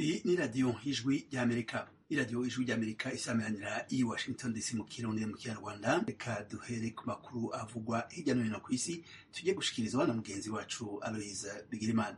iyi ni radiyo ijwi ry'amerika iradiyo ijwi ry'amerika isameranira i washington dc mu kirundi mu kinyarwanda reka duhere ku makuru avugwa hirya no hino ku isi tujye gushikirizwa na mugenzi wacu aloyiza bigirimana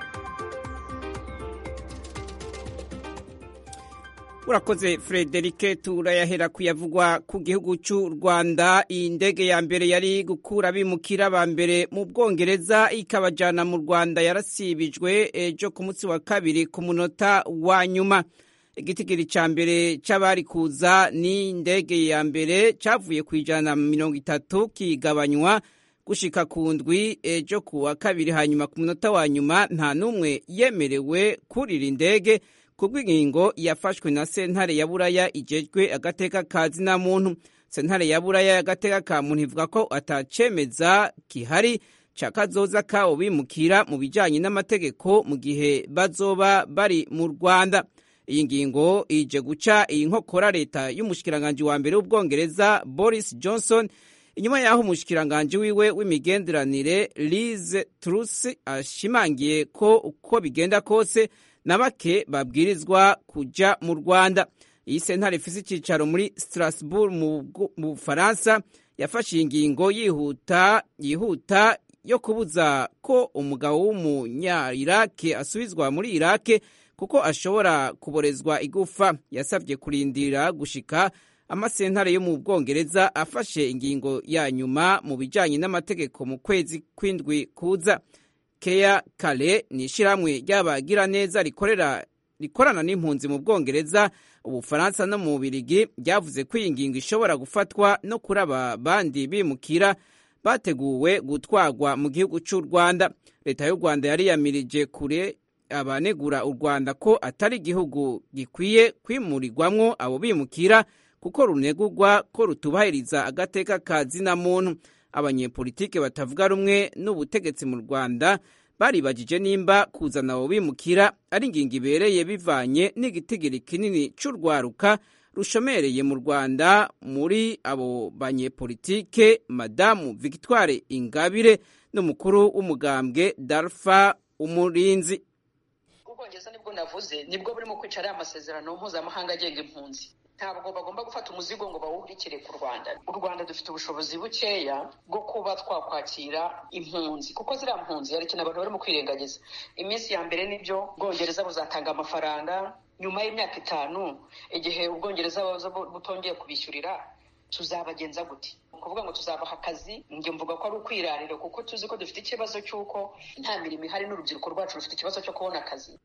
urakoze frederike turayahera kuyavugwa ku gihugu cy'u rwanda iyi ndege ya mbere yari gukura abimukira ba mbere mu bwongereza ikabajyana mu rwanda yarasibijwe ejo ku munsi wa kabiri ku munota wa nyuma igitigiri cya mbere cy'abari kuza ni indege ya mbere cyavuye ku ijana na mirongo itatu kigabanywa gushika ku ndwi ejo ku wa kabiri hanyuma ku munota wa nyuma nta n'umwe yemerewe kurira indege kubw'ingingo yafashwe na sentare ya buraya igejwe agateka ka zina muntu sentare ya buraya y'agateka ka muntu ivuga ko atacemeza kihari ca kazoza kabo bimukira mu bijanye n'amategeko mu gihe bazoba bari mu rwanda iyi ngingo ije guca iyi nkokora leta y'umushikiranganji wa mbere w'ubwongereza boris johnson inyuma y'aho umushikiranganji wiwe w'imigenderanire liz truss ashimangiye ko uko bigenda kose na bake babwirizwa kuja mu rwanda iyi sentare ifise icicaro muri strasbourg mu bufaransa yafashe iyi ngingo yihuta yihuta yo kubuza ko umugabo w'umunya-irake asubizwa muri irake kuko ashobora kuborezwa igufa yasabye kurindira gushika amasentare yo mu bwongereza afashe ingingo ya nyuma mu bijanye n'amategeko mu kwezi kw'indwi kuza keya kare ni ishyirahamwe ry'abagiraneza rikorera rikorana n'impunzi mu bwongereza ubufaransa no mu bubirigi ryavuze ko iyi ngingo ishobora gufatwa no kuri aba bandi bimukira bateguwe gutwarwa mu gihugu cy'u rwanda leta y'u rwanda yari yamirije kure abanegura u rwanda ko atari igihugu gikwiye kwimurirwamwo abo bimukira kuko runegurwa ko rutubahiriza agateka ka zina muntu abanyepolitike batavuga rumwe n'ubutegetsi mu rwanda baribagije nimba kuzana abo bimukira ari ingingo ibereye bivanye n'igitigiri kinini cy'urwaruka rushomereye mu rwanda muri abo banyepolitike madamu victoire ingabire n'umukuru w'umugambwe darfa umurinzi ubwongereza nibwo navuze nibwo burimo kwicara amasezerano mpuzamahanga agenga impunzi ntabwo bagomba gufata umuzigo ngo bawubikire ku rwanda u rwanda dufite ubushobozi bukeya bwo kuba twakwakira impunzi kuko ziriya mpunzi hari ikintu abantu barimo kwirengagiza iminsi ya mbere nibyo ubwongereza buzatanga amafaranga nyuma y'imyaka itanu igihe ubwongereza butongeye kubishyurira tuzabagenza gute kuvuga ngo tuzabaha akazi njye mvuga ko ari ukwirarira kuko tuzi ko dufite ikibazo cy'uko nta mirimo ihari n'urubyiruko rwacu rufite ikibazo cyo kubona akazi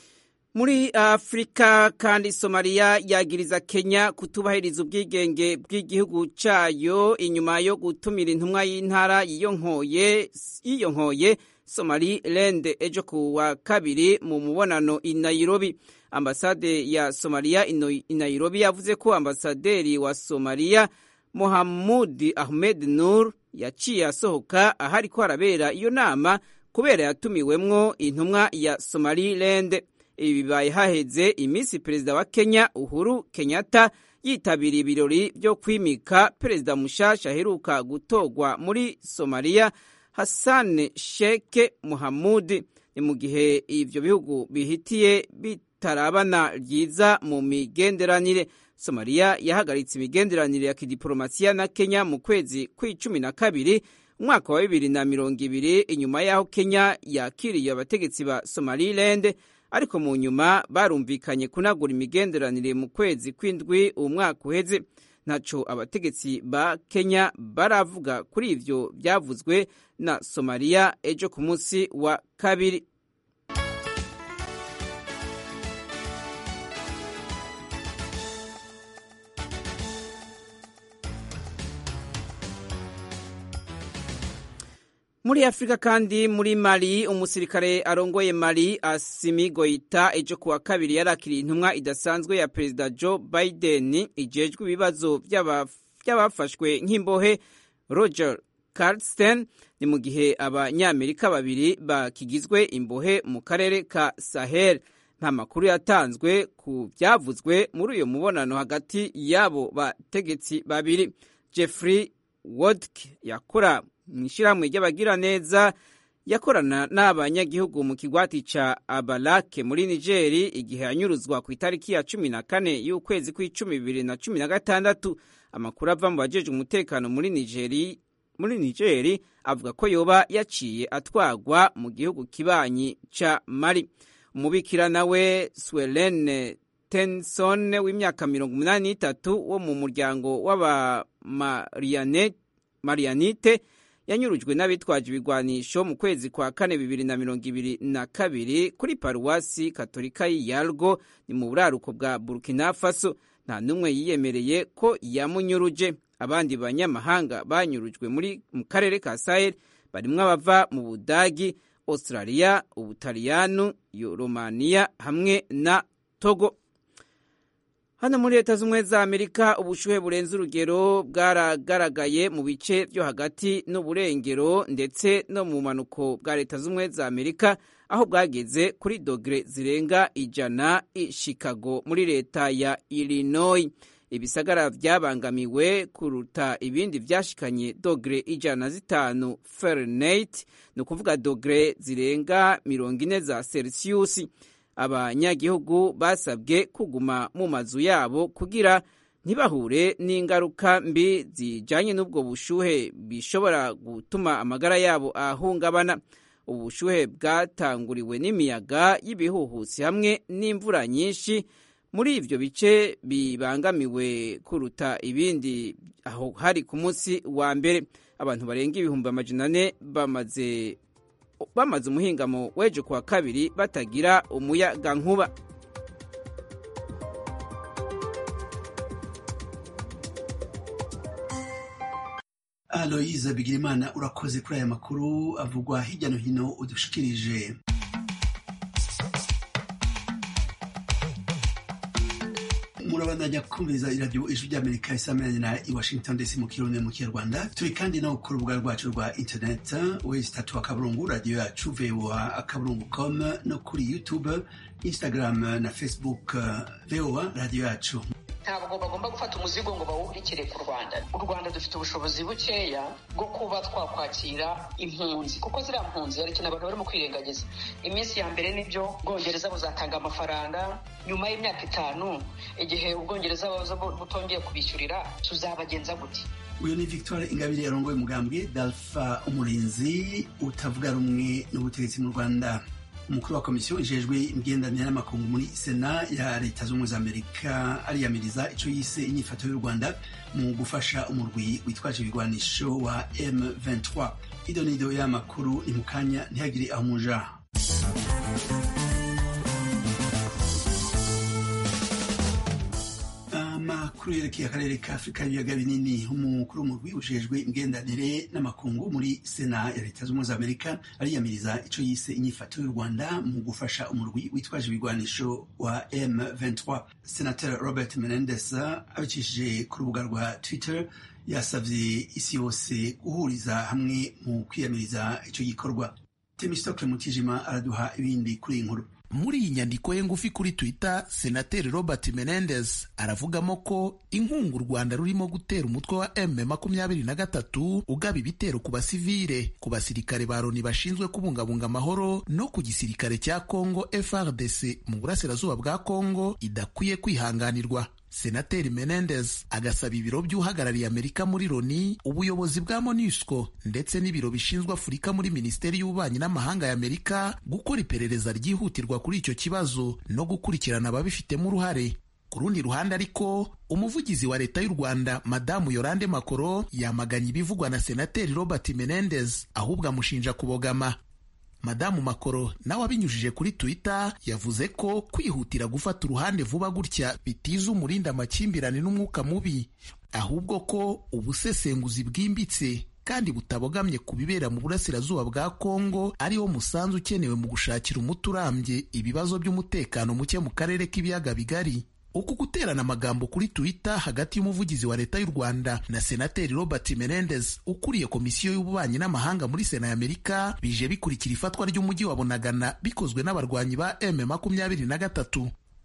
muri afurika kandi somaliya yagiriza kenya kutubahiriza ubwigenge bw'igihugu cyayo inyuma yo gutumira intumwa y'intara yiyonkoye somaliland ejo ku wa kabiri mu mubonano i nairobi ambasade ya somaliya i nairobi yavuze ko ambasaderi wa somaliya mohamud ahmed nur yaciye asohoka ahari ko harabera iyo nama kubera yatumiwemwo intumwa ya somaliland ibi bibaye haheze iminsi perezida wa kenya uhuru kenyatta yitabiriye ibirori byo kwimika perezida mushasha aheruka gutorwa muri somaliya hassan sheke muhamud ni mu gihe ivyo bihugu bihitiye bitarabana ryiza mu migenderanire somaliya yahagaritse imigenderanire ya kidiporomasiya na kenya mu kwezi kw'icumi na kabiri umwaka wa bibiri na mirongo ibiri inyuma y'aho kenya yakiriye abategetsi ba somaliland ariko mu nyuma barumvikanye kunagura imigenderanire mu kwezi kw'indwi umwaka uheze ntaco abategetsi ba kenya baravuga kuri ivyo byavuzwe na somaliya ejo ku munsi wa kabiri muri afurika kandi muri mali umusirikare arongoye mali asimi goita ejo kuwa kabiri yarakiriye intumwa idasanzwe ya perezida joe biden ijejwe ibibazo by'abafashwe nk'imbohe roger carlsten ni mu gihe abanyamerika babiri bakigizwe imbohe mu karere ka sahel nta makuru yatanzwe ku byavuzwe muri uyu mubonano hagati y'abo bategetsi babiri jeffrey wodk yakora mu ishyirahamwe ry'abagiraneza yakorana n'abanyagihugu mu kigwati ca abalake muri nigeri igihe yanyuruzwa ku itariki ya cumi na kane y'ukwezi kw'icumi bibiri na cumi na gatandatu amakuru ava mu bajejwe umutekano muri nigeri muri nigeri avuga ko yoba yaciye atwagwa mu gihugu kibanyi ca mali umubikira nawe swelene tenson w'imyaka mirongo umunani n'itatu wo mu muryango w'abamariyanite yanyurujwe n'abitwaje ibigwanisho mu kwezi kwa kane bibiri na mirongo ibiri na kabiri kuri paruwasi katolika y'iyargo ni mu buraruko bwa burkina faso nta n'umwe yiyemereye ko yamunyuruje abandi banyamahanga banyurujwe muri mu karere ka sahel barimwo abava mu budagi australia ubutaliyanu romaniya hamwe na togo hano muri leta z'ubumwe za amerika ubushuhe burenze urugero bwaragaragaye mu bice byo hagati n'uburengero ndetse no mu manuko bwa leta z'ubumwe za amerika aho bwageze kuri dogere zirenga ijana i chicago muri leta ya illinois ibisagara byabangamiwe kuruta ibindi byashikanye dogere ijana na zitanu fahrenheit ni ukuvuga dogere zirenga mirongo ine za celsius abanyagihugu basabwe kuguma mu mazu yabo kugira ntibahure n'ingaruka mbi zijanye n'ubwo bushuhe bishobora gutuma amagara yabo ahungabana ubushuhe bwatanguriwe n'imiyaga y'ibihuhusi hamwe n'imvura nyinshi muri ivyo bice bibangamiwe kuruta ibindi aho hari ku munsi wa mbere abantu barenga ibihumbi amajana ane bamaze bamaze umuhingamo w'ejo kuwa kabiri batagira umuyaga nkuba aloyiza bigirimana urakoze kuri aya makuru avugwa hirya no hino udushikirije murabandanya kumviriza iradiyo ijwi ry'amerika isamiranyira i washington dc mu kirundi mu kinyarwanda turi kandi no ku rubuga rwacu rwa internet wezi tatu akaburungu radiyo yacu voa akaburungu com no kuri youtube instagram na facebook voa radiyo yacu ntabwo bagomba gufata umuzigo ngo bawuhurikire ku rwanda u rwanda dufite ubushobozi bukeya bwo kuba twakwakira impunzi kuko ziriya mpunzi hari ikintu abantu barimo kwirengagiza iminsi ya mbere nibyo ubwongereza buzatanga amafaranga nyuma y'imyaka itanu igihe ubwongereza butongeye kubishyurira tuzabagenza gute uyu ni victoire ingabire yarongoye umugambwe dalfa umurinzi utavuga rumwe n'ubutegetsi mu rwanda umukuru wa komisiyo ijejwe imigenderanire n'amakungu muri sena ya leta z'ubumwe za amerika ariyamiriza icyo yise inyifato y'u rwanda mu gufasha umurwi witwaje ibigwanisho wa m23 ido nido y'amakuru ni mu kanya ntihagire aho umuja amakuru yerekeye akarere ka afurika y'ibiyaga binini umukuru w'umurwi ujejwe imigenderanire n'amakungu muri sena ya leta z'ubumwe za amerika ariyamiriza icyo yise inyifato y'u rwanda mu gufasha umurwi witwaje ibigwanisho wa m23 senateri robert menendez abicishije ku rubuga rwa twitter yasabye isi yose guhuriza hamwe mu kwiyamiriza icyo gikorwa temistokle mutijima araduha ibindi kuri iyi nkuru muri iyi nyandiko ye ngufi kuri twitter senateri robert menendez aravugamo ko inkunga u rwanda rurimo gutera umutwe wa m makumyabiri na gatatu ugaba ibitero ku basivile ku basirikare ba loni bashinzwe kubungabunga amahoro no ku gisirikare cya congo frdc mu burasirazuba bwa congo idakwiye kwihanganirwa senateri menendez agasaba ibiro by'uhagarariye amerika muri loni ubuyobozi bwa monusco ndetse n'ibiro bishinzwe afurika muri minisiteri y'ububanyi n'amahanga ya amerika gukora iperereza ryihutirwa kuri icyo kibazo no gukurikirana ababifitemo uruhare ku rundi ruhande ariko umuvugizi wa leta y'u rwanda madamu yorande makoro yamaganye ibivugwa na senateri robert menendez ahubwo amushinja kubogama madamu makoro nawe abinyujije kuri twitter yavuze ko kwihutira gufata uruhande vuba gutya bitiza umurinda amakimbirane n'umwuka mubi ahubwo ko ubusesenguzi bwimbitse kandi butabogamye ku bibera mu burasirazuba bwa kongo ariwo musanzu ukenewe mu gushakira umuti urambye ibibazo by'umutekano muke mu karere k'ibiyaga bigari uku guterana amagambo kuri twitter hagati y'umuvugizi wa leta y'u rwanda na senateri robert menendez ukuriye komisiyo y'ububanyi n'amahanga muri sena y'amerika bije bikurikira ifatwa ry'umujyi wa bunagana bikozwe n'abarwanyi ba m makumyabiri na gatatu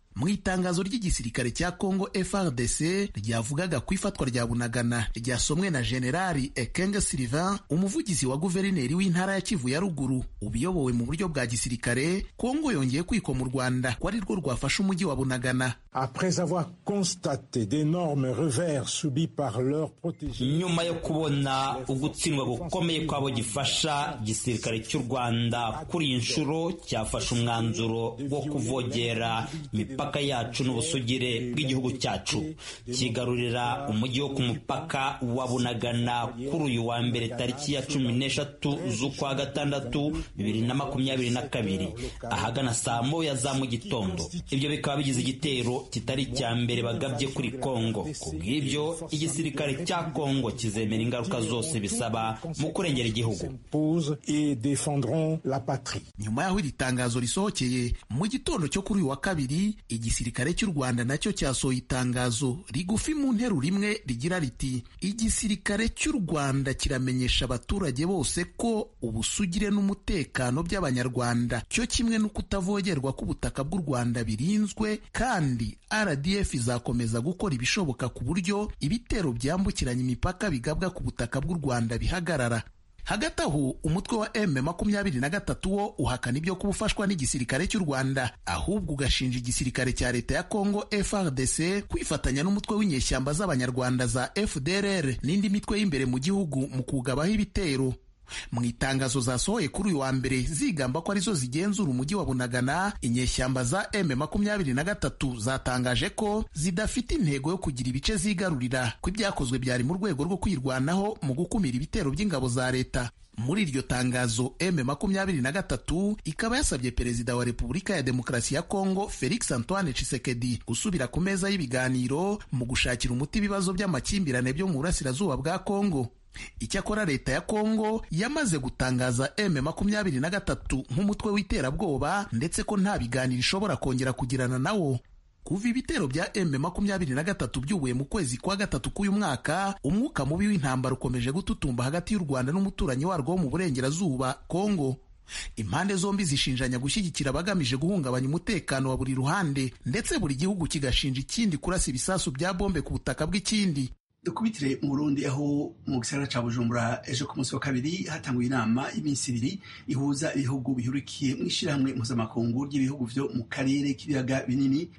mu itangazo ry'igisirikare cya Congo FRDC ryavugaga ku ifatwa rya Bunagana ryasomwe na Generali Ekenge Sylvain umuvugizi wa guverineri w'intara ya Kivu ya ruguru ubiyobowe mu buryo bwa gisirikare Congo yongeye kwikwa mu Rwanda ko ari rwo rwafashe umujyi wa Bunagana Après avoir constaté d'énormes revers subis par leurs protégés nyuma yo kubona ugutsindwa gukomeye kw'abo gifasha igisirikare cy'u Rwanda kuri iyi nshuro cyafashe umwanzuro wo kuvogera imipaka yacu n'ubusugire bw'igihugu cyacu kigarurira umujyi wo ku mupaka wa Bunagana kuri uyu wa mbere tariki ya cumi n'eshatu z'ukwa gatandatu bibiri na makumyabiri na kabiri ahagana saa moya za mu gitondo ibyo bikaba bigize igitero kitari icya mbere bagabye kuri Kongo ku bw'ibyo igisirikare cya Kongo kizemera ingaruka zose bisaba mu kurengera igihugu et défendront la patrie. nyuma y'aho iri tangazo risohokeye mu gitondo cyo kuri uyu wa kabiri igisirikare cy'u rwanda nacyo cyasohoye itangazo rigufi mu nteruro imwe rigira riti igisirikare cy'u rwanda kiramenyesha abaturage bose ko ubusugire n'umutekano by'abanyarwanda cyo kimwe no kutavogerwa k'ubutaka bw'u rwanda birinzwe kandi rdf izakomeza gukora ibishoboka ku buryo ibitero byambukiranya imipaka bigabwa ku butaka bw'u rwanda bihagarara hagati aho umutwe wa M makumyabiri na gatatu wo uhakana ibyo kuba ufashwa n'igisirikare cy'u Rwanda ahubwo ugashinja igisirikare cya leta ya Congo FRDC kwifatanya n'umutwe w'inyeshyamba z'abanyarwanda za FDLR n'indi mitwe y'imbere mu gihugu mu kugabaho ibitero mu itangazo zasohoye kuri uyu wa mbere zigamba ko arizo zigenzura umujyi wa Bunagana inyeshyamba za M makumyabiri na gatatu zatangaje ko zidafite intego yo kugira ibice zigarurira ko ibyakozwe byari mu rwego rwo kwirwanaho mu gukumira ibitero by'ingabo za leta muri iryo tangazo M makumyabiri na gatatu ikaba yasabye perezida wa Repubulika ya Demokarasi ya Kongo Felix Antoine Tshisekedi gusubira ku meza y'ibiganiro mu gushakira umuti ibibazo by'amakimbirane byo mu burasirazuba bwa Kongo icyakora leta ya kongo yamaze gutangaza m makumyabiri na gatatu nk'umutwe w'iterabwoba ndetse ko nta biganiro ishobora kongera kugirana nawo kuva ibitero bya m makumyabiri na gatatu byubuye mu kwezi kwa gatatu k'uyu mwaka umwuka mubi w'intambara ukomeje gututumba hagati y'u rwanda n'umuturanyi warwo wo mu burengerazuba kongo impande zombi zishinjanya gushyigikira abagamije guhungabanya umutekano wa buri ruhande ndetse buri gihugu kigashinja ikindi kurasa ibisasu bya bombe ku butaka bw'ikindi dukubitire mu burundi aho mu gisagara ca bujumbura ejo ku munsi wa kabiri hatanguye inama y'iminsi ibiri ihuza ibihugu bihurikiye mu ishyirahamwe mpuzamakungu ry'ibihugu vyo mu karere k'ibiyaga binini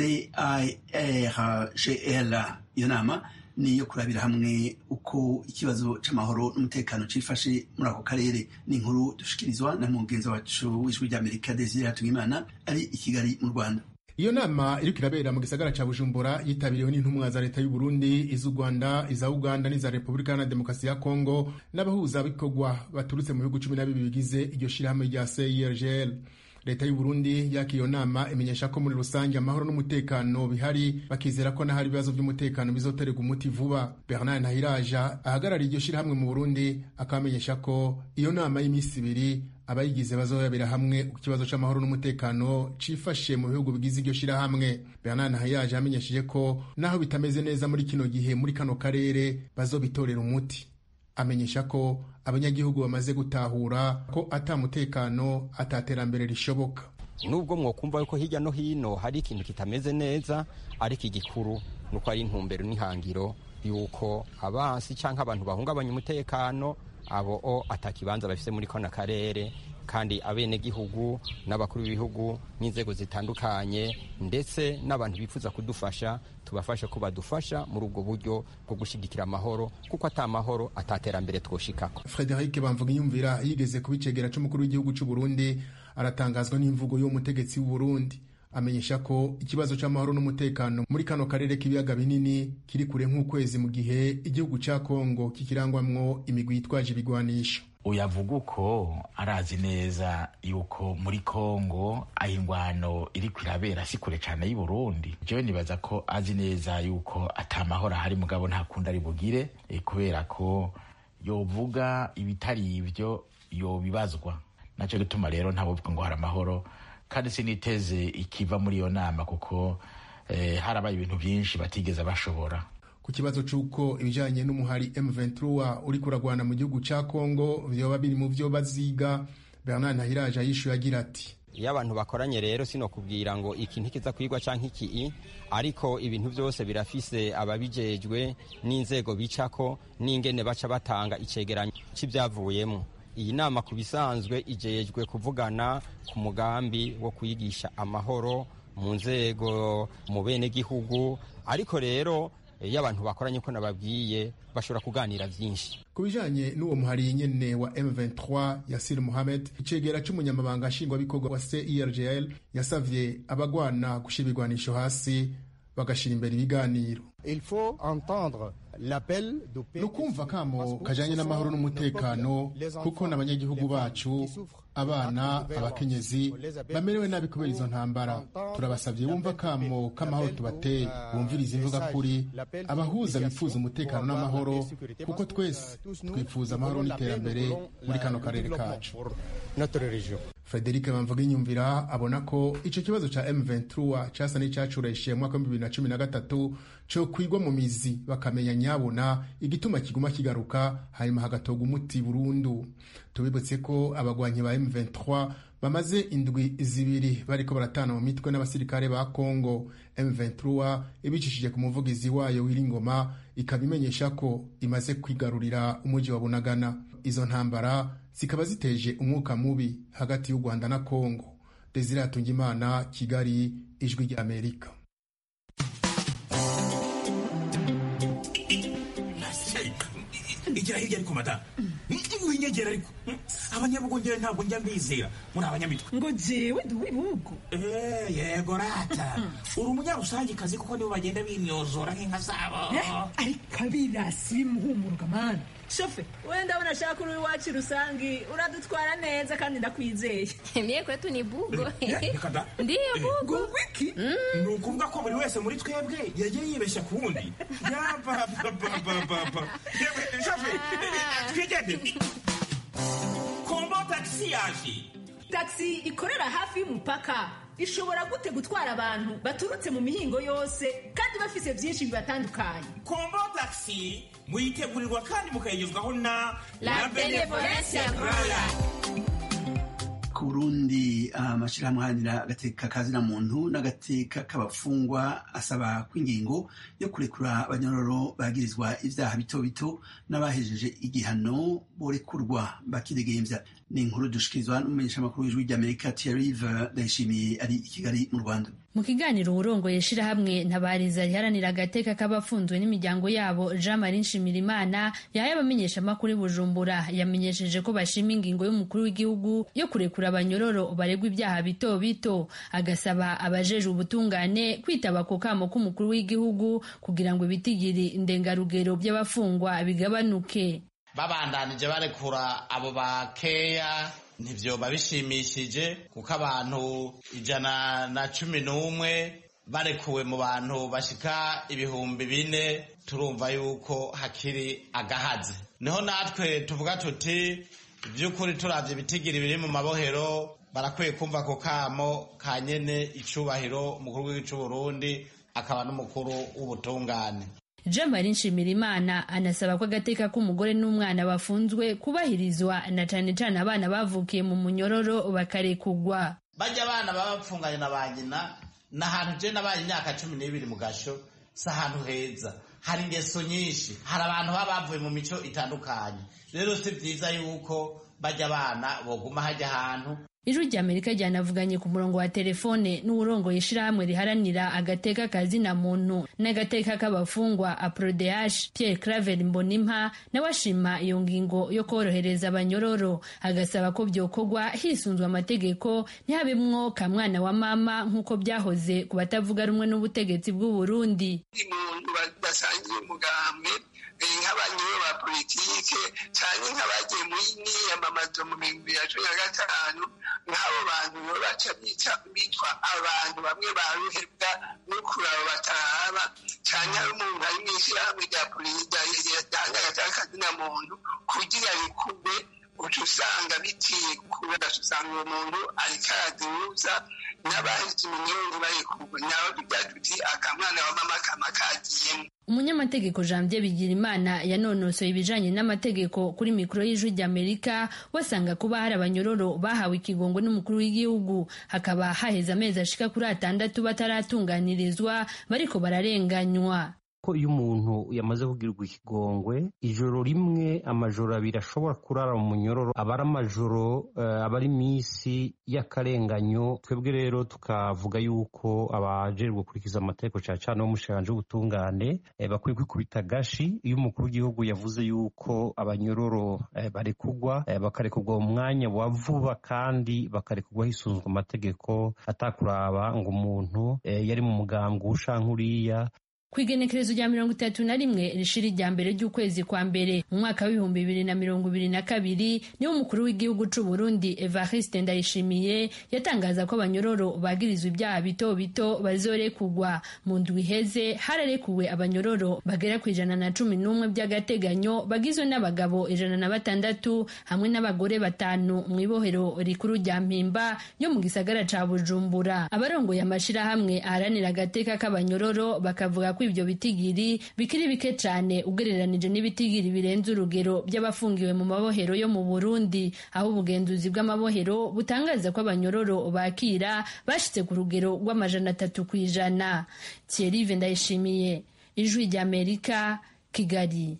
cirgl iyo nama ni iyo kurabira hamwe uko ikibazo c'amahoro n'umutekano cifashe muri ako karere ni inkuru dushikirizwa na mugenzi wacu w'ijwi ry'amerika desire hatungimana ari i kigali mu rwanda iyo nama iriko irabera mu gisagara ca bujumbura yitabiriwe n'intumwa za leta y'u Burundi iz'u Rwanda iza Uganda n'iza Repubulika Iharanira Demokarasi ya Kongo n'abahuzabikorwa baturutse mu bihugu cumi na bibiri bigize iryo shirahamwe rya CIRGL leta y'u Burundi yaka iyo nama imenyesha ko muri rusange amahoro n'umutekano bihari bakizera ko n'ahari ibibazo by'umutekano bizoterwa umuti vuba Bernard Ntahiraja ahagarariye iryo shirahamwe mu Burundi akamenyesha ko iyo nama y'iminsi ibiri abayigize bazoyabera hamwe ku kibazo c'amahoro n'umutekano cifashe mu bihugu bigize iryo shirahamwe Bernard Ntahiyaje yamenyesheje ko naho bitameze neza muri kino gihe muri kano karere bazobitorera umuti amenyesha ko abanyagihugu bamaze gutahura ko ata mutekano ataterambere rishoboka nubwo mwokumva yuko hirya no hino hari ikintu kitameze neza ariko igikuru nuko ari intumbero n'ihangiro yuko abansi canke abantu bahungabanya umutekano abo o atakibanza bafise muri kano karere kandi abenegihugu n'abakuru b'ibihugu n'inzego zitandukanye ndetse n'abantu bifuza kudufasha tubafashe ko badufasha muri ubwo buryo bwo gushigikira amahoro kuko ata mahoro ataterambere twoshikako Frederic Bamvugiyumvira yigeze kubicegera c'umukuru w'igihugu c'u Burundi aratangazwa n'imvugo y'uwo mutegetsi w'u Burundi amenyesha ko ikibazo c'amahoro n'umutekano muri kano karere k'ibiyaga binini kiri kure nk'ukwezi mu gihe igihugu ca Kongo kikirangwamwo imigwi yitwaje ibigwanisho uyavuga uko arazi neza yuko muri kongo aho ingwano iri kwirabera si kure cyane y'i burundi jewe nibaza ko azi neza yuko atamahoro ahari mugabo nta kundi ari bugire e, kubera ko yovuga ibitari ivyo yobibazwa naco gituma rero ntabuvuga ngo hari amahoro kandi siniteze ikiva muri iyo nama kuko eh, harabaye ibintu vyinshi batigeze bashobora ku kibazo c'uko ibijanye n'umuhari M23 uri kuragwana mu gihugu ca Kongo vyoba biri mu vyo baziga Bernard Ntahiraje yishuye agira ati iyo abantu bakoranye rero sino kubwira ngo iki ntikiza kwigwa canke iki ariko ibintu byose birafise ababijejwe n'inzego bicako n'ingene baca batanga icegeranyo c'ivyavuyemo iyi nama ku bisanzwe ijejwe kuvugana ku mugambi wo kwigisha amahoro mu nzego mu bene gihugu ariko rero iyo abantu bakoranye ko nababwiye bashobora kuganira byinshi ku bijanye n'uwo muhari nyene wa M23 Yasir Mohamed icegera c'umunyamabanga nshingwabikorwa wa CIRGL yasavye abagwana gushira ibigwanisho hasi bagashira imbere ibiganiro Il faut entendre l'appel du ni ukumva kamo kajanye n'amahoro n'umutekano kuko n'abanyagihugu bacu abana abakenyezi bamerewe nabi kubera izo ntambara turabasabye bumva kamo k'amahoro tubateye bumviriza imvuga kuri abahuza bifuza umutekano n'amahoro kuko twese twifuza amahoro n'iterambere muri kano karere kacu frederic bamvuga inyumvira abona ko ico kibazo ca m23 casa n'icacureshiye mu mwaka w'ibihumbi bibiri na cumi na gatatu co kwigwa mu mizi bakamenya nyabona igituma kiguma kigaruka hanyuma hagatorwa umuti burundu tubibutse ko abagwanyi ba M23 bamaze indwi zibiri bariko baratana mu mitwe n'abasirikare ba Congo M23 ibicishije ku muvugizi wayo w'iringoma ikaba imenyesha ko imaze kwigarurira umuji wa Bunagana izo ntambara zikaba ziteje umwuka mubi hagati y'u Rwanda na Congo Desire Hatungimana Kigali ijwi rya Amerika igira hirya ariko mata winyegera ariko abanyabugongera ntabwo njya mbizera muri abanyamitwe ngo jewe ndi uw'ibihugu yego rata uri umunyarusangikazi kuko nibo bagenda bimyozora nk'inka zabo ariko abirasi bimuhumuruka mani shofe wenda ndabona ashaka uri iwacu rusangi uradutwara neza kandi ndakwizeye mie kwetu ni bugo ndiyo bugo wiki ni ukuvuga ko buri wese muri twebwe yagiye yibeshya ku wundi yapapapapapa shofe twigende kombo tagisi yaje tagisi ikorera hafi y'umupaka ishobora gute gutwara abantu baturutse mu mihingo yose kandi bafise byinshi bibatandukanye kombo tagisi muyitegurirwa kandi mukayigezwaho na La Benevolencia Royal. ku burundi amashyirahamwe aharanira agateka kazina muntu n'agateka k'abafungwa asaba ko ingingo yo kurekura abanyororo bagirizwa ibyaha bito bito n'abahejeje igihano borekurwa bakidegembya ni inkuru dushikirizwa n'umumenyeshamakuru w'ijwi ry'amerika thierrive ndayishimiye ari i kigali mu rwanda mu kiganiro urongoye shirahamwe ntabariza riharanira agateka k'abafunzwe n'imiryango yabo jean marie nshimirimana yahaye abamenyeshamakuru i bujumbura yamenyesheje ko bashima ingingo y'umukuru w'igihugu yo kurekura abanyororo baregwa ibyaha bito bito agasaba abajeje ubutungane kwitaba ku kamo k'umukuru w'igihugu kugira ngo ibitigiri ndengarugero by'abafungwa bigabanuke babandanije barekura abo bakeya ntibyoba bishimishije kuko abantu ijana na cumi n'umwe barekuwe mu bantu bashika ibihumbi bine turumva yuko hakiri agahazi niho natwe tuvuga tuti by'ukuri turavye ibitigiri biri mu mabohero barakwiye kumva ako kamo ka nyene icubahiro umukuru w'igihugu c'uburundi akaba n'umukuru w'ubutungane jean marie nshimirimana anasaba ko agateka k'umugore n'umwana bafunzwe kubahirizwa na cane cane abana bavukiye mu munyororo bakarekugwa bajya abana baba bapfunganye na ba nyina ni ahantu je nabaye imyaka cumi n'ibiri mu gasho si ahantu heza hari ingeso nyinshi hari abantu baba bavuye mu mico itandukanye rero si byiza yuko bajya abana boguma hajya ahantu ijwi rya amerika ryanavuganye ku murongo wa telefone n'uwurongoye ishirahamwe riharanira agateka kazina muntu n'agateka k'abafungwa aprodeash pierre claver mbonimpa nawe ashima iyo ngingo yo korohereza abanyororo agasaba ko byokorwa hisunzwe amategeko ntihabemwo ka mwana wa mama nk'uko byahoze ku batavuga rumwe n'ubutegetsi bw'uburundi umuntu basangiye umugambwe nk'abanyuro ba politike cyane nk'abagiye muri niyamamazo mu bihumbi bibiri na cumi na gatanu nk'abo bantu nibo baca bitwa abantu bamwe baruhebwa no kuraba batahaba cyane hari umuntu ari mu ishyirahamwe rya perezida ryahangagaza akazina muntu kugira rikugwe uca usanga bitiye kubera usanga uwo muntu ariko arazihuza n'abaheze iminyoro ntibayikurwe nabo tuti akamwana wa mama kama kagiyemo umunyamategeko janvier bigirimana yanonosoye ibijanye n'amategeko kuri mikoro y'ijwi ry'amerika wasanga kuba hari abanyororo bahawe ikigongo n'umukuru w'igihugu hakaba haheze amezi ashika kuri atandatu bataratunganirizwa bariko bararenganywa ko iyo umuntu yamaze kugirirwa ikigongwe ijoro rimwe amajoro abiri ashobora kurara mu munyororo aba ari amajoro uh, aba ari iminsi y'akarenganyo twebwe rero tukavuga yuko abajejwe gukurikiza amategeko cyane cyane b'umushikiranje w'ubutungane eh, bakwiye kwikubita gashi iyo umukuru w'igihugu yavuze yuko abanyororo eh, barekugwa eh, bakarekugwa mu mwanya wa vuba kandi bakarekugwa hisunzwe amategeko atakuraba ngo umuntu eh, yari mu mugambwe ushanka uriya ku igenekerezo rya mirongo itatu na rimwe rishiri rya mbere ry'ukwezi kwa mbere mu mwaka w'ibihumbi bibiri na mirongo ibiri na kabiri niwo umukuru w'igihugu c'u Burundi Evariste Ndayishimiye yatangaza ko abanyororo bagirizwa ibyaha bito bito bazorekugwa mu ndwi iheze hararekuwe abanyororo bagera ku ijana na cumi n'umwe by'agateganyo bagizwe n'abagabo ijana na batandatu hamwe n'abagore batanu mu ibohero rikuru rya mpimba yo mu gisagara ca Bujumbura abarongoye amashirahamwe aharanira agateka k'abanyororo bakavuga ko ibyo bitigiri bikiri bike cyane ugereranije n'ibitigiri birenze urugero by'abafungiwe mu mabohero yo mu Burundi aho ubugenzuzi bw'amabohero butangaza ko abanyororo bakira bashitse ku rugero rw'amajana atatu ku ijana Thierry Ndayishimiye ijwi ry'Amerika Kigali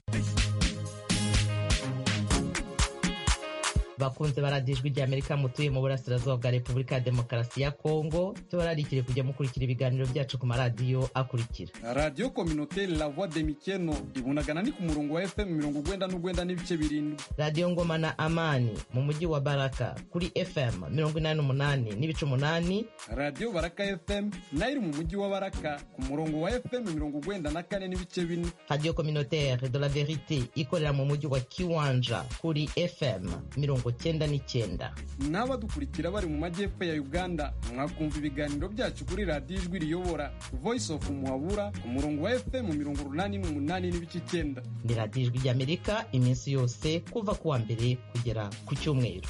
bakunze baradijwe rya amerika mutuye mu burasirazuba bwa repubulika ya demokarasi ya kongo tubararikire kujya mukurikira ibiganiro byacu ku maradiyo akurikira radiyo kominoteri la voix de mikeno ibunagana ni ku murongo wa fm mirongo ugwenda n'ugwenda n'ibice birindwi radiyo ngoma na amani mu mujyi wa baraka kuri fm mirongo inani n'umunani n'ibice umunani radiyo baraka fm nayo iri mu mujyi wa baraka ku murongo wa fm mirongo ugwenda na kane n'ibice bine radiyo kominoteri de la verite ikorera mu mujyi wa kiwanja kuri fm mirongo cyenda n'icyenda n'abadukurikira bari mu majyepfo ya uganda mwakumva ibiganiro byacu kuri radiyo ijwi riyobora voice of muhabura ku murongo wa fm mirongo urunani n'umunani n'ibice icyenda ni radiyo ijwi ry'amerika iminsi yose kuva ku wa mbere kugera ku cyumweru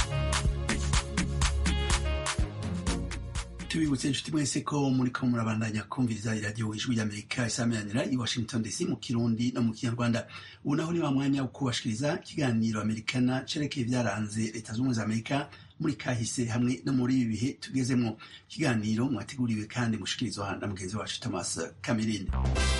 tubibutse inshuti mwese ko muri ko murabandanya kumviriza iradiyo ijwi ry'amerika isameranira i washington dc mu kirundi no mu kinyarwanda ubu naho ni wa mwanya wo kubashikiriza ikiganiro amerikana cerekeye ibyaranze leta z'ubumwe za amerika muri kahise hamwe no muri ibi bihe tugezemo ikiganiro mwateguriwe kandi mushikirizwa na mugenzi wacu thomas kamirindi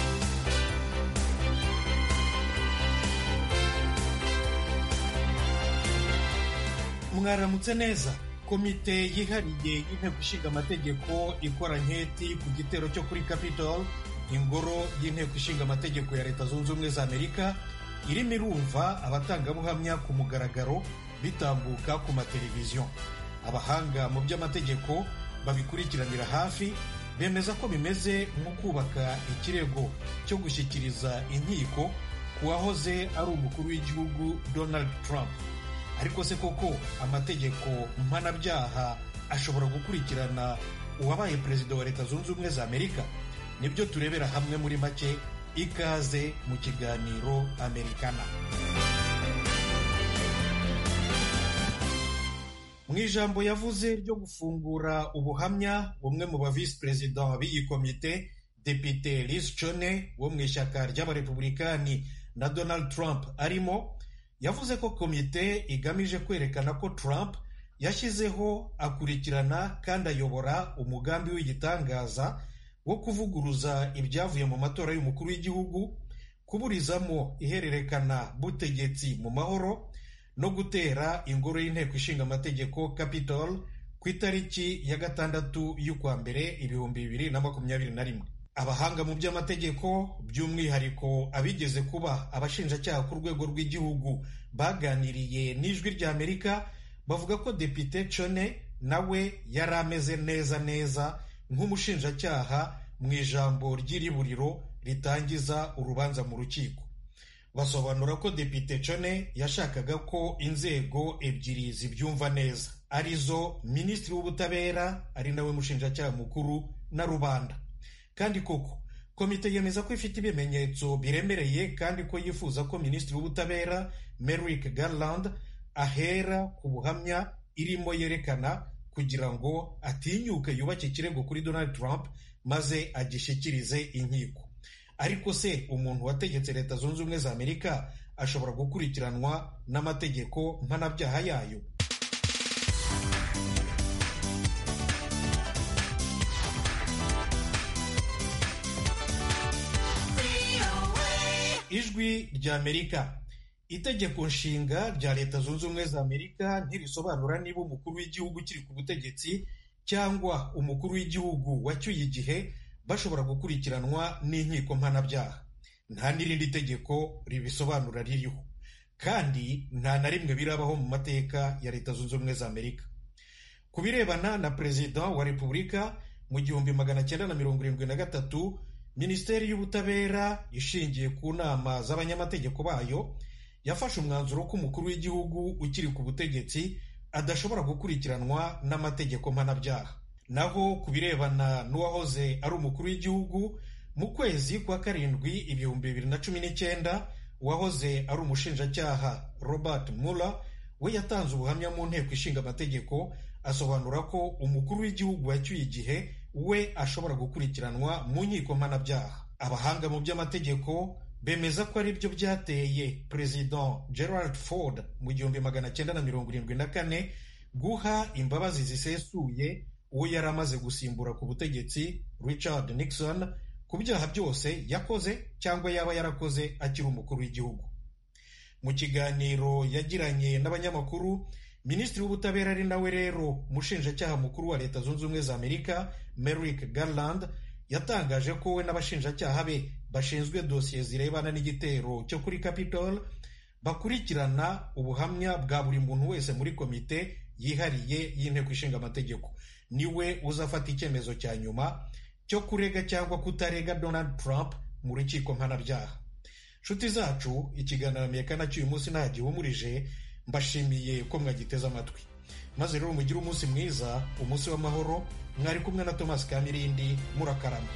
mwaramutse neza komite yihariye y'inteko ishinga amategeko ikora nketi ku gitero cyo kuri capitol ingoro y'inteko ishinga amategeko ya leta zunze ubumwe za amerika irimo irumva abatangabuhamya ku mugaragaro bitambuka ku mateleviziyo abahanga mu by'amategeko babikurikiranira hafi bemeza ko bimeze nko kubaka ikirego cyo gushyikiriza inkiko ku wahoze ari umukuru w'igihugu donald trump ariko se koko amategeko mpanabyaha ashobora gukurikirana uwabaye perezida wa leta zunze ubumwe za amerika nibyo turebera hamwe muri make ikaze mu kiganiro amerikana mu ijambo yavuze ryo gufungura ubuhamya bumwe mu ba visi perezida b'iyi komite depite Liz Cheney wo mu ishyaka ry'abarepublikani na donald trump arimo yavuze ko komite igamije kwerekana ko Trump yashyizeho akurikirana kandi ayobora umugambi w'igitangaza wo kuvuguruza ibyavuye mu matora y'umukuru w'igihugu kuburizamo ihererekana butegetsi mu mahoro no gutera ingoro y'inteko ishinga amategeko Capitol ku itariki ya gatandatu y'ukwa mbere ibihumbi bibiri na makumyabiri na rimwe abahanga mu by'amategeko by'umwihariko abigeze kuba abashinjacyaha ku rwego rw'igihugu baganiriye n'ijwi ry'amerika bavuga ko depite Chone nawe yari ameze neza neza nk'umushinjacyaha mu ijambo ry'iriburiro ritangiza urubanza mu rukiko basobanura ko depite Chone yashakaga ko inzego ebyiri zibyumva neza arizo minisitiri w'ubutabera ari nawe mushinjacyaha mukuru na rubanda kandi koko komite yemeza ko ifite ibimenyetso biremereye kandi ko yifuza ko minisitiri w'ubutabera Merrick Garland ahera ku buhamya irimo yerekana kugira ngo atinyuke yubake ikirego kuri donald trump maze agishyikirize inkiko ariko se umuntu wategetse leta zunze ubumwe za amerika ashobora gukurikiranwa n'amategeko mpanabyaha yayo ijwi rya amerika itegeko nshinga rya leta zunze ubumwe za amerika ntirisobanura niba umukuru w'igihugu ukiri ku butegetsi cyangwa umukuru w'igihugu wacyuye igihe bashobora gukurikiranwa n'inkiko mpanabyaha nta n'irindi tegeko ribisobanura ririho kandi nta na rimwe birabaho mu mateka ya leta zunze ubumwe za amerika ku birebana na perezida wa repubulika mu gihumbi magana cyenda na mirongo irindwi na gatatu minisiteri y'ubutabera ishingiye ku nama z'abanyamategeko bayo yafashe umwanzuro ko umukuru w'igihugu ukiri ku butegetsi adashobora gukurikiranwa n'amategeko mpanabyaha naho ku birebana n'uwahoze ari umukuru w'igihugu mu kwezi kwa karindwi ibihumbi bibiri na cumi n'icyenda uwahoze ari umushinjacyaha robert muller we yatanze ubuhamya mu nteko ishinga amategeko asobanura ko umukuru w'igihugu wacyuye igihe we ashobora gukurikiranwa mu nkiko mpanabyaha abahanga mu by'amategeko bemeza ko ari byo byateye perezida gerald ford mu gihumbi magana cyenda na mirongo irindwi na kane guha imbabazi zisesuye uwo yari amaze gusimbura ku butegetsi richard nixon ku byaha byose yakoze cyangwa yaba yarakoze akiri umukuru w'igihugu mu kiganiro yagiranye n'abanyamakuru minisitiri w'ubutabera ari nawe rero umushinjacyaha mukuru wa leta zunze ubumwe za amerika merrick garland yatangaje ko we n'abashinjacyaha be bashinzwe dosiye zirebana n'igitero cyo kuri capitol bakurikirana ubuhamya bwa buri muntu wese muri komite yihariye y'inteko ishinga amategeko niwe uzafata icyemezo cya nyuma cyo kurega cyangwa kutarega donald trump mu rukiko mpanabyaha nshuti zacu ikiganiro amerika cy'uyu munsi nta gihumurije mbashimiye ko mwagiteze amatwi maze rero mugire umunsi mwiza umunsi w'amahoro mwari kumwe na thomas kamirindi murakarama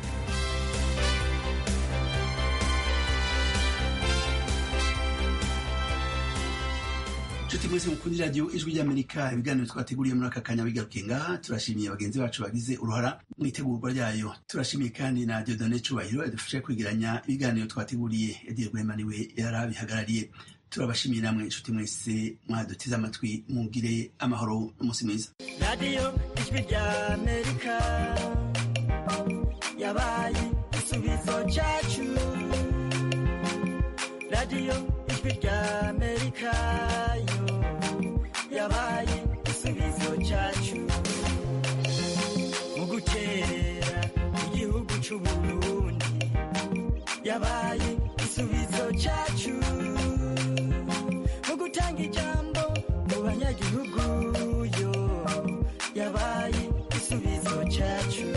nshuti mwese mukunda radiyo ijwi ry'amerika ibiganiro twateguriye muri aka kanya bigarukiye ngaha turashimiye bagenzi bacu bagize uruhara mu itegurwa ryayo turashimiye kandi na diodone cubahiro yadufashe kwegeranya ibiganiro twateguriye ediye rwema niwe yarabihagarariye turabashimiye namwe inshuti mwese mwaduteze amatwi mugire amahoro n'umunsi mwiza radiyo ijwi rya amerika yabaye igisubizo cyacu radiyo ijwi rya amerika yo yabaye igisubizo cyacu mu gukerera igihugu cy'uburundi yabaye igisubizo cyacu mu gutanga ijambo mu banyagihugu yo yabaye igisubizo cyacu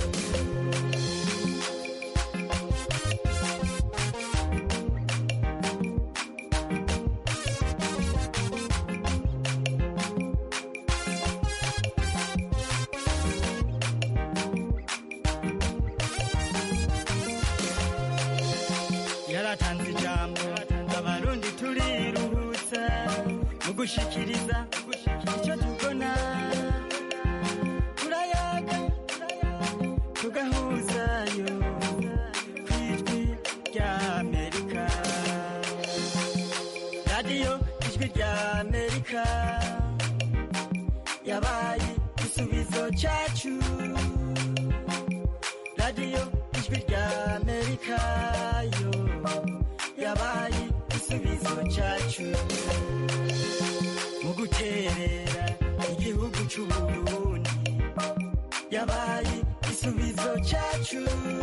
yaratanze ijambo abarundi turiruhutsa mu gushikiriza icyo tubona turayaga tugahuzayo ku ijwi rya amerika radiyo ijwi rya amerika yabaye igisubizo cyacu radiyo ijwi rya amerika yo yabaye igisubizo cyacu mu guterera igihugu cy'uburundi yabaye igisubizo cyacu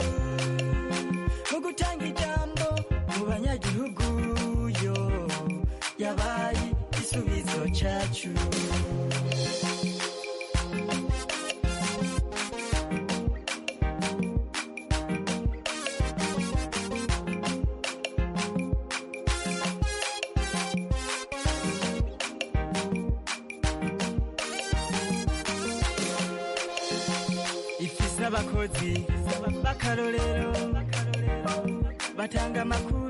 mu gutanga ijambo mu banyagihugu yo yabaye igisubizo cyacu ifise abakozi b'akarorero batanga amakuru